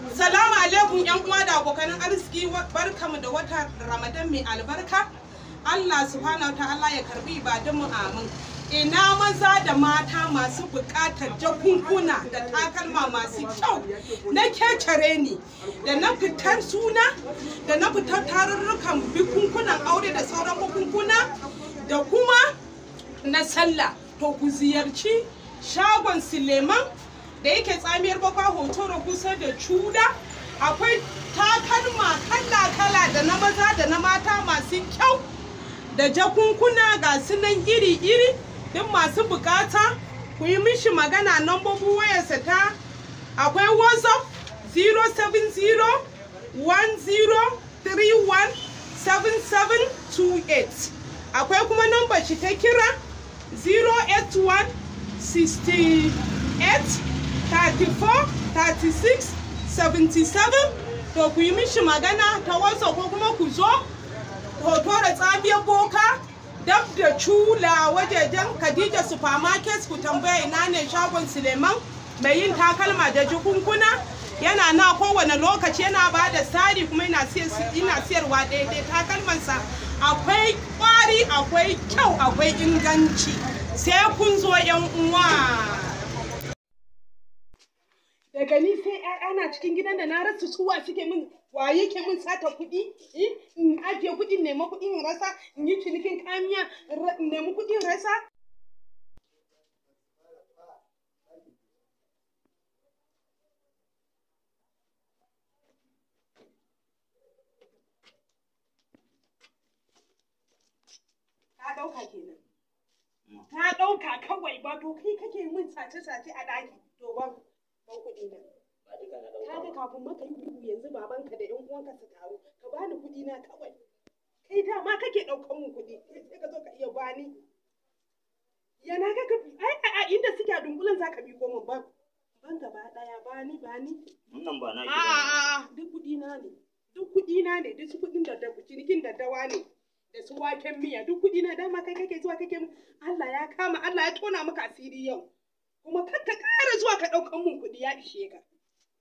Salamu alaikum yan uwa da abokan arziki barkamu da wata Ramadan mai albarka. Allah subhanahu ta'ala ya karbi ibadunmu amin. Ina maza da mata masu buƙatar jakunkuna da takalma masu kyau na kecere ne da na fitar suna da na fitar tarurrukan bikunkunan aure da sauran bukunkuna da kuma na sallah to ku ziyarci shagon Suleiman da yake tsamiyar bakwa hotoro kusa da cuda akwai takalma kala-kala da na maza da na mata masu kyau da jakunkuna ga sunan iri-iri duk masu bukata ku yi mishi magana nambobin wayarsa ta akwai whatsapp 07010317728 akwai kuma nambar shi ta kira 081 68 34 36 77 to ku yi mishi magana ta wasa ko kuma ku zo hoto da tsabiyar boka dab da cula wajejen khadija supermarket ku tambaya ina ne shagon suleiman mai yin takalma da jikunkuna yana na kowane lokaci yana ba da tsari kuma ina siyarwa daidai takalmansa akwai kwari akwai kyau akwai inganci sai kun zo yan uwa daga ni sai ana cikin gidan da na rasa suwa suke min wa yake min sata kuɗi in ajiye kuɗin nema kuɗin in rasa in yi cinikin kamiya in nemi kuɗin rasa ka ɗauka kenan ka ɗauka kawai ba to kai kake min sace-sace a ɗaki to ba ban kuɗi na. Kaga kafin maka yi ihu yanzu babanka da ƴan uwanka su taru ka bani kuɗi na kawai. Kai dama kake ɗaukan mu kuɗi sai ka zo ka iya bani. Yana ka ai a inda suke a dunkulen za ka bi min ban. Ban gaba ɗaya bani bani. Wannan ba na ki A'a duk kuɗi na ne. Duk kuɗi na ne duk kuɗin da da cinikin daddawa ne. Da su waken miya duk kuɗi na dama kai kake zuwa kake Allah ya kama Allah ya tona maka asiri yau. kuma kar ka ƙara zuwa ka ɗaukan mun kuɗi ya ishe ka.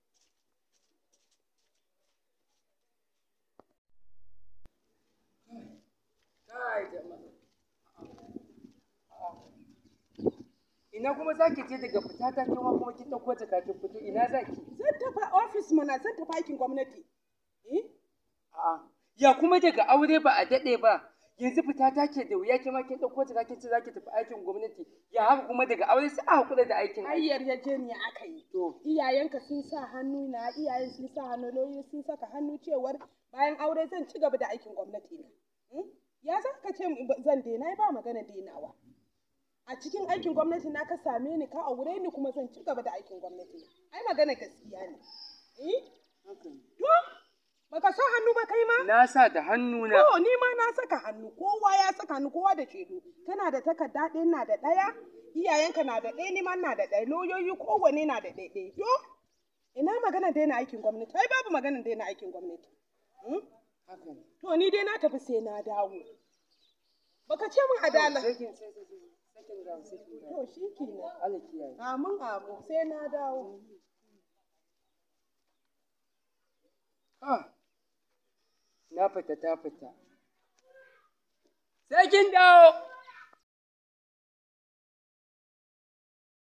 Ina kuma za ki je daga fita ta kuma kuma kin ɗauko jaka kin fito ina za ki? Zan tafi ofis mana zan tafi aikin gwamnati. A'a. Ya kuma daga aure ba a daɗe ba. Yanzu fita ta ke da wuya kima kin ɗauko jaka kin ce za ki tafi aikin gwamnati. Ya haka kuma daga aure sai a hakura da aikin. Ai yarjejeniya aka yi. To. Iyayenka sun sa hannu na iyayen sun sa hannu lauyoyi sun saka hannu cewar bayan aure zan ci gaba da aikin gwamnati na. Ya za ka ce zan daina ba magana denawa. A cikin aikin gwamnati na ka same ni ka aure ni kuma zan ci gaba da aikin gwamnati na. Ai magana gaskiya ne. To, baka sa hannu ba kai ma? Na sa da hannu na. To, ni ma na saka hannu, kowa ya saka hannu, kowa da shaidu. Kana da takarda ɗaya na da ɗaya, iyayenka na da ɗaya, ni ma na da ɗaya, lauyoyi kowane na da ɗaya ɗaya. To, ina magana daina aikin gwamnati? Ai babu magana daina aikin gwamnati. Haka ne. To, ni dai na tafi sai na dawo. Baka ce min adala. Sakin sai sai sai sakin ga sakin ga. To, shi kenan. Allah kiyaye. Amin amin sai na dawo. Ah. Na fita ta fita. Sai kin dawo.